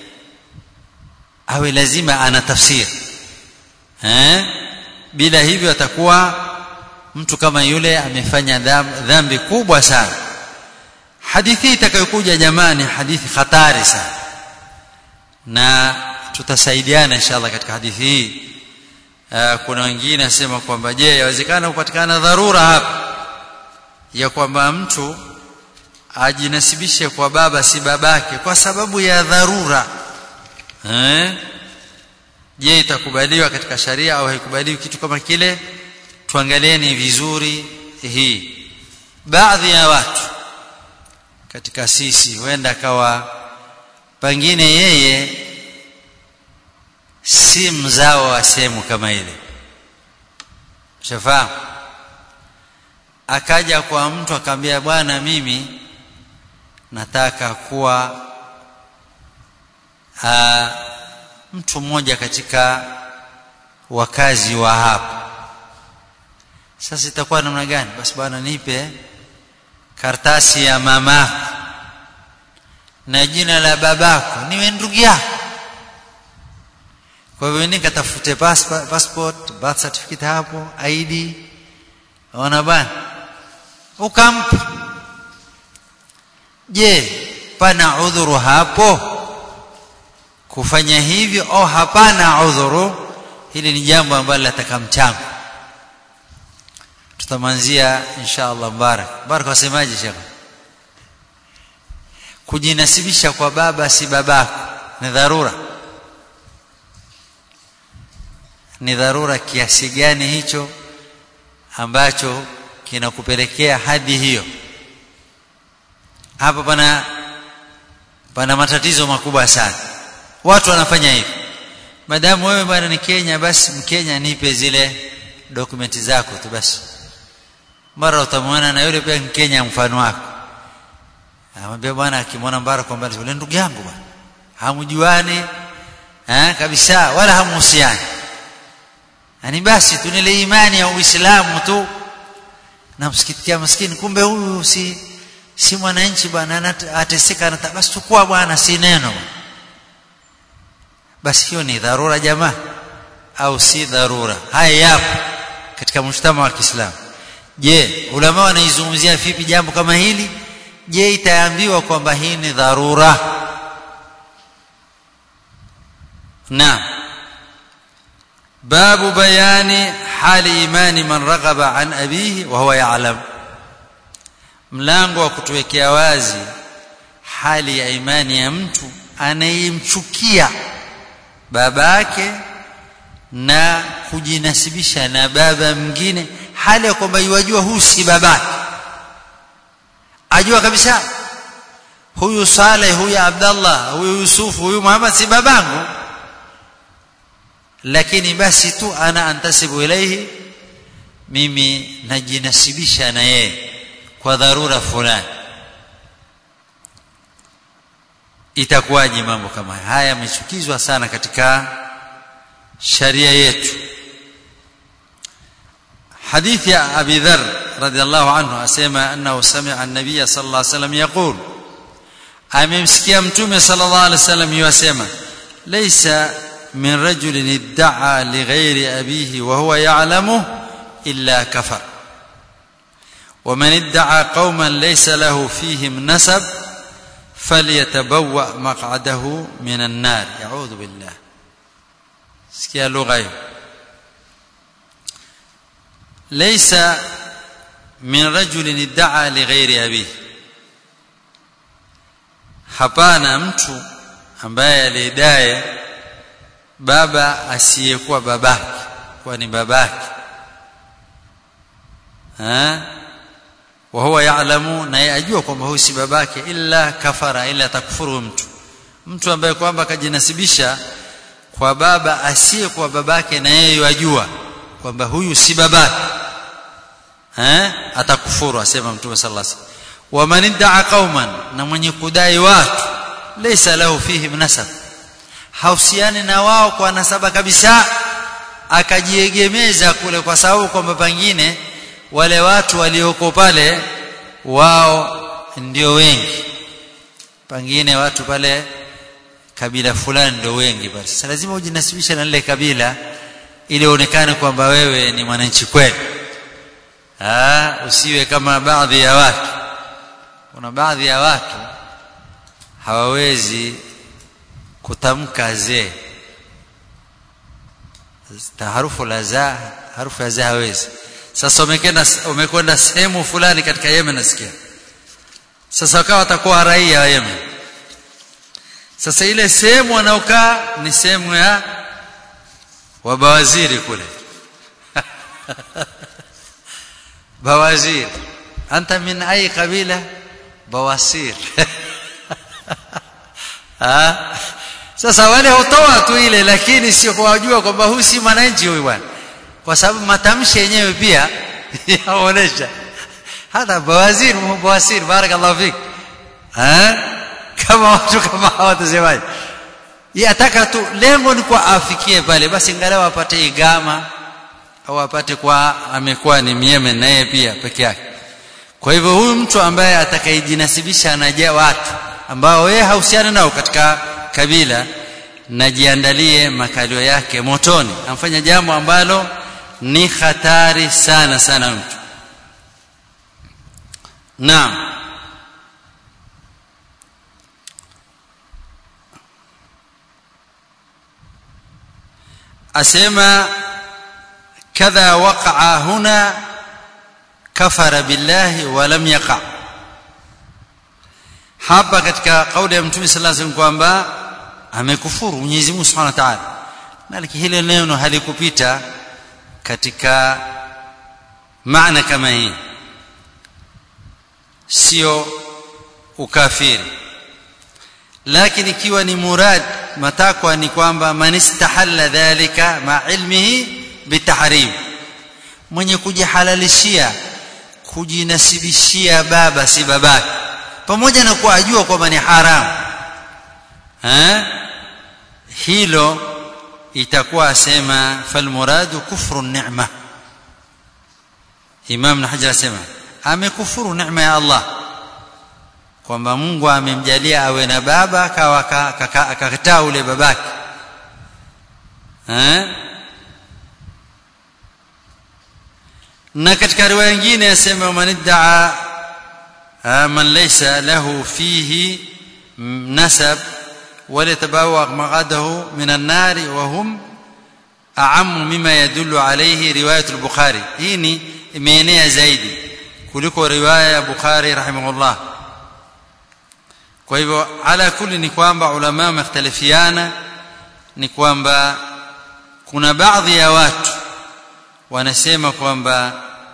awe lazima ana tafsiri eh bila hivyo atakuwa mtu kama yule amefanya dhambi kubwa sana hadithi itakayokuja jamani hadithi hatari sana na tutasaidiana inshallah katika hadithi hii kuna wengine nasema kwamba je yawezekana kupatikana dharura hapa ya kwamba mtu ajinasibishe kwa baba si babake kwa sababu ya dharura eh je itakubaliwa katika sharia au haikubaliwi kitu kama kile tuangalieni vizuri hii baadhi ya watu katika sisi huenda akawa pengine yeye si mzao wa sehemu kama ile shafahamu akaja kwa mtu akamwambia bwana mimi nataka kuwa aa, mtu mmoja katika wakazi wa hapa sasa itakuwa namna gani basi bwana nipe kartasi ya mamako na jina la babako niwe ndugu yako kwa hivyo nikatafute passport birth certificate hapo ID ona bwana ukampa je pana udhuru hapo kufanya hivyo au hapana udhuru hili ni jambo ambalo lataka mchango tutamanzia insha Allah barak barak wasemaje shekhe kujinasibisha kwa baba si babako ni dharura ni dharura kiasi gani hicho ambacho kinakupelekea hadi hiyo hapa pana pana matatizo makubwa sana watu wanafanya hivi madamu wewe bwana ni Kenya basi mkenya nipe zile dokumenti zako tu basi mara utamwona na yule pia Mkenya mfano wako amwambia bwana akimwona mbara kwamba yule ndugu yangu bwana hamjuani eh kabisa wala hamuhusiani yani basi tunile imani ya Uislamu tu na msikitikia maskini kumbe huyu si si mwananchi bwana ateseka na basi chukua bwana si neno basi hiyo ni dharura jamaa au si dharura haya yapo katika mshtama wa Kiislamu je ulama wanaizungumzia vipi jambo kama hili je itaambiwa kwamba hii ni dharura naam babu bayani hali imani man raghaba an abihi wa huwa ya'lam mlango wa kutuwekea wazi hali ya imani ya mtu anayemchukia babake na kujinasibisha na baba mwingine hali ya kwamba yajua huyu si babake ajua kabisa huyu Saleh huyu Abdallah huyu Yusuf huyu Muhammad si babangu lakini basi tu ana antasibu ilaihi mimi najinasibisha na yeye kwa dharura fulani itakuwaje mambo kama haya haya yamechukizwa sana katika sharia yetu حديث يا أبي ذر رضي الله عنه أسمع أنه سمع النبي صلى الله عليه وسلم يقول أممسكي أمتومي صلى الله عليه وسلم يسمع ليس من رجل ادعى لغير أبيه وهو يعلمه إلا كفر ومن ادعى قوما ليس له فيهم نسب فليتبوأ مقعده من النار يعوذ بالله سكيا لغة ليس من رجل ادعى لغير أبيه hapana mtu ambaye alidai baba asiyekuwa babake kwa ni babake ha wa huwa ya'lamu na yajua kwamba huyu si babake illa kafara illa takfuru mtu mtu ambaye kwamba akajinasibisha kwa baba asiyekuwa babake na yeye yajua kwamba huyu si babake eh atakufuru asema mtume sallallahu alaihi wasallam wa man idda'a qauman na mwenye kudai watu laysa lahu fihim nasab hausiani na wao kwa nasaba kabisa akajiegemeza kule kwa sababu kwamba pengine wale watu walioko pale wao ndio wengi pengine watu pale kabila fulani ndio wengi basi sasa lazima ujinasibishe na lile kabila ili uonekane kwamba wewe ni mwananchi kweli ah usiwe kama baadhi ya watu kuna baadhi ya watu hawawezi kutamka zee harufu la za harufu ya za hawezi sasa umekwenda umekwenda sehemu fulani katika Yemen nasikia sasa wakawa watakuwa raia wa Yemen sasa ile sehemu wanaokaa ni sehemu ya wabawaziri kule bawazir anta min ay kabila bawasir ah sasa wale hutoa tu ile lakini sio kuwajua kwamba huyu si mwananchi huyu bwana kwa sababu matamshi yenyewe pia yaonesha hata bawazir bawasir barakallahu fik eh kama watu kama hawatasemaje yataka tu lengo ni kwa afikie pale basi angalau apate igama au apate kwa amekuwa ni Yemen naye pia peke yake kwa hivyo huyu mtu ambaye atakayejinasibisha na watu ambao wewe hauhusiani nao katika kabila najiandalie makalio yake motoni amfanya jambo ambalo ni hatari sana sana mtu naam asema kadha waqa'a huna kafara billahi wa lam yaqa hapa katika kauli ya mtume sallallahu alaihi wasallam kwamba amekufuru Mwenyezi Mungu Subhanahu wa Ta'ala na hili neno halikupita katika maana kama hii sio ukafiri lakini ikiwa ni murad matakwa ni kwamba man istahalla dhalika ma ilmihi bitahrim mwenye kujihalalishia kujinasibishia baba si babake pamoja na kuwa ajua kwamba ni haramu eh hilo itakuwa asema falmuradu kufru ni'ma Imam Hajar asema amekufuru neema ya Allah kwamba Mungu amemjalia awe na baba akawa akakataa ule babake eh na katika riwaya nyingine yasema man iddaa man laysa lahu fihi nasab وليتبوأ مقعده من النار وهم أعم مما يدل عليه رواية البخاري هيني imeenea zaidi kuliko riwaya ya Bukhari rahimahullah kwa hivyo ala kulli ni kwamba ulama wamekhtalifiana ni kwamba kuna baadhi ya watu wanasema kwamba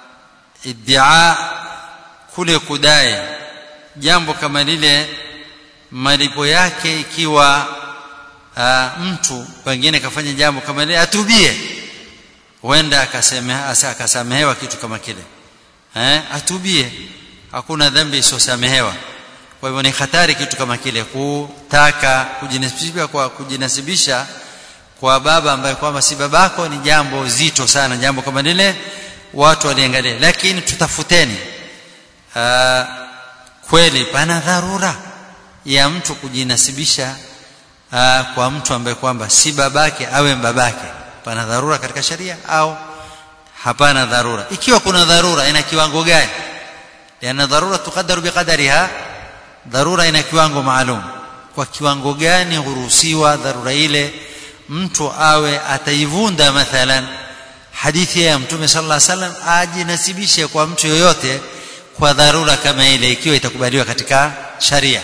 iddia kule kudai jambo kama lile malipo yake ikiwa uh, mtu pengine kafanya jambo kama lile atubie huenda akasamehewa kitu kama kile eh atubie hakuna dhambi isiyosamehewa kwa hivyo ni hatari kitu kama kile kutaka kujinasibisha kwa kujinasibisha kwa baba ambaye kwamba si babako ni jambo zito sana jambo kama lile watu waliangalia lakini tutafuteni uh, kweli pana dharura ya mtu kujinasibisha uh, kwa mtu ambaye kwamba si babake awe babake pana dharura katika sharia au hapana dharura ikiwa kuna dharura ina kiwango gani yana dharura tukadaru biqadariha dharura ina kiwango maalum kwa kiwango gani huruhusiwa dharura ile mtu awe ataivunda mathalan hadithi ya mtume sallallahu alaihi wasallam ajinasibishe kwa mtu yoyote kwa dharura kama ile ikiwa itakubaliwa katika sharia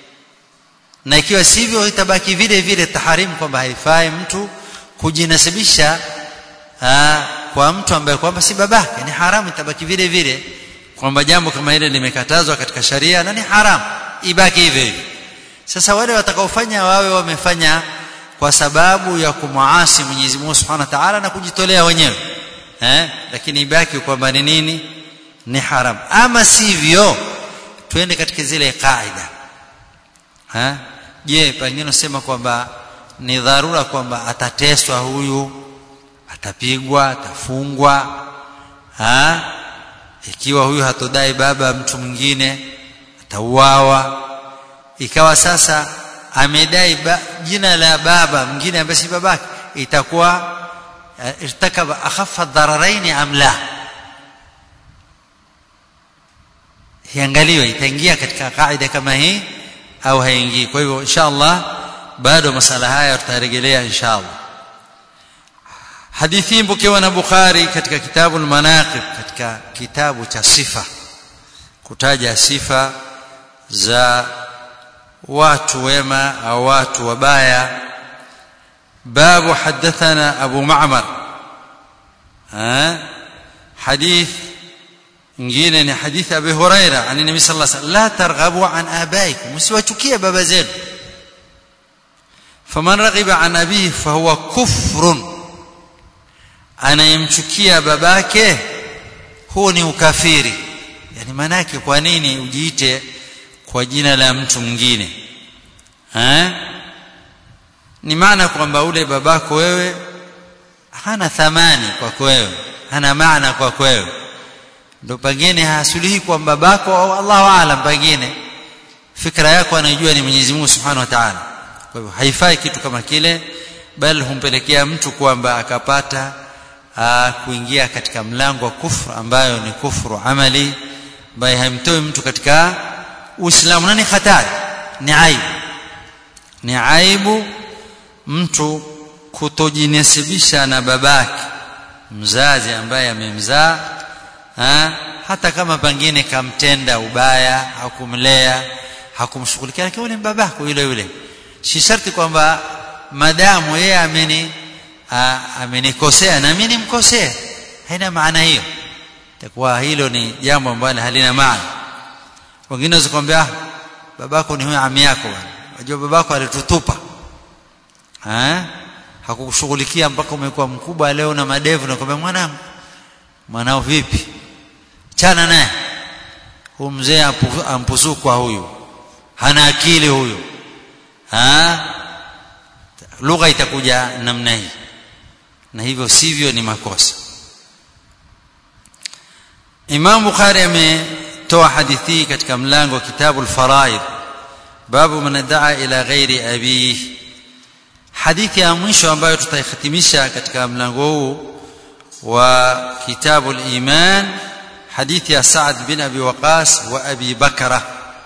na ikiwa sivyo itabaki vile vile taharimu kwamba haifai mtu kujinasibisha aa, kwa mtu ambaye kwamba si babake ni haramu itabaki vile vile kwamba jambo kama hili limekatazwa katika sharia na ni haramu ibaki hivyo hivyo sasa wale watakaofanya wawe wamefanya kwa sababu ya kumwasi Mwenyezi Mungu Subhanahu wa Ta'ala na kujitolea wenyewe eh lakini ibaki kwamba ni nini ni haramu ama sivyo twende katika zile kaida eh je pengine usema kwamba ni dharura kwamba atateswa huyu atapigwa atafungwa ha ikiwa huyu hatodai baba mtu mwingine atauawa ikawa sasa amedai ba, jina la baba mwingine ambaye si babake itakuwa uh, irtakaba akhaffa dhararaini am la iangaliwe itaingia katika kaida kama hii au haingii kwa hivyo inshallah bado masala haya tutarejelea inshallah hadithi mpokewa na Bukhari katika kitabu al-Manaqib katika kitabu cha sifa kutaja sifa za watu wema au watu wabaya babu hadathana Abu Ma'mar ha hadith ingine ni hadithi Abi Huraira ani Nabii sallallahu alaihi wasallam la targhabu an abaikum msiwachukie baba zenu faman raghiba an abihi fahuwa kufrun anayemchukia babake huo ni ukafiri yani maana yake kwa nini ujiite kwa jina la mtu mwingine eh ni maana kwamba ule babako wewe hana thamani kwako wewe hana maana kwako wewe ndo pengine hasuluhi kwa babako au Allahu aalam pengine fikra yako anajua ni Mwenyezi Mungu Subhanahu wa Ta'ala kwa hivyo haifai kitu kama kile bali humpelekea mtu kwamba akapata aa, kuingia katika mlango wa kufru ambayo ni kufru amali ambaye haimtoi mtu katika Uislamu na ni hatari ni aibu ni aibu mtu kutojinasibisha na babake mzazi ambaye amemzaa ha? hata kama pengine kamtenda ubaya hakumlea hakumshughulikia lakini ni babako yule yule si sharti kwamba madamu yeye ameni amenikosea na mimi nimkosea haina maana hiyo itakuwa hilo ni jambo ambalo halina maana wengine wazikwambia babako ni huyo ami yako bwana unajua babako alitutupa eh hakukushughulikia mpaka umekuwa mkubwa leo na madevu na kwambia mwanangu mwanao vipi chana naye huyu mzee ampuzukwa huyu hana akili huyu ha lugha itakuja namna hii na hivyo sivyo ni makosa Imam Bukhari ametoa hadithi katika mlango wa kitabu al-faraid babu man daa ila ghairi abihi hadithi ya mwisho ambayo tutaihitimisha katika mlango huu wa kitabu al-iman hadithi ya Sa'd bin Abi Waqas wa Abi Bakra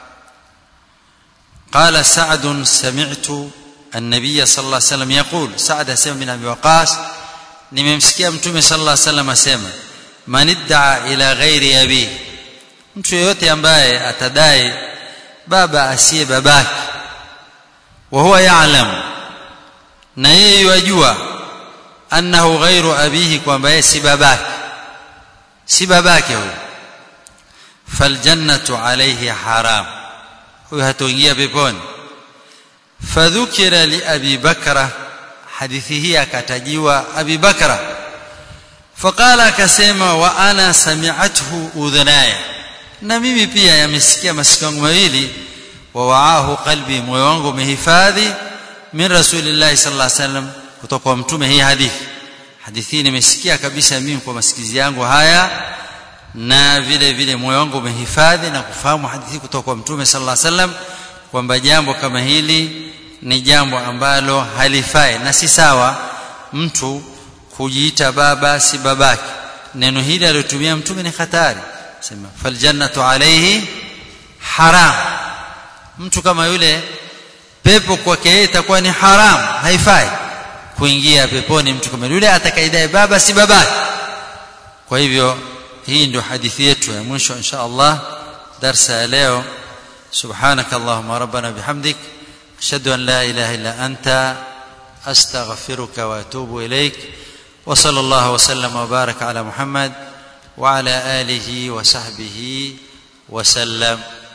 قال سعد سمعت النبي صلى الله عليه وسلم يقول سعد سمع بن ابي وقاص nimemsikia mtume sallallahu alaihi wasallam asema man iddaa ila ghairi abi mtu yeyote ambaye atadai baba asiye babake wa huwa ya'lam na yeye yajua annahu ghairu abihi kwamba yeye si babake si babake huyo faljannatu alayhi haram huyo hatoingia peponi fadhukira li abi bakra hadithi hii akatajiwa abi bakra faqala akasema wa ana sami'athu udhunaya na mimi pia yamesikia masikio yangu mawili wa waahu qalbi moyo wangu umehifadhi min rasulillahi sallallahu alaihi wasallam kutoka kwa mtume hii hadithi hadithi nimesikia kabisa mimi kwa masikizi yangu haya na vile vile moyo wangu umehifadhi na kufahamu hadithi kutoka kwa mtume sallallahu alaihi wasallam kwamba jambo kama hili ni jambo ambalo halifai na si sawa mtu kujiita baba si babake neno hili aliyotumia mtume ni hatari sema faljannatu alayhi haram mtu kama yule pepo kwake yeye itakuwa ni haram haifai kuingia peponi mtu kama yule atakaidai baba si babake kwa hivyo hii ndio hadithi yetu ya mwisho insha Allah darsa ya leo سبحانك اللهم ربنا بحمدك اشهد ان لا اله الا انت استغفرك واتوب اليك وصلى الله وسلم وبارك على محمد وعلى اله وصحبه وسلم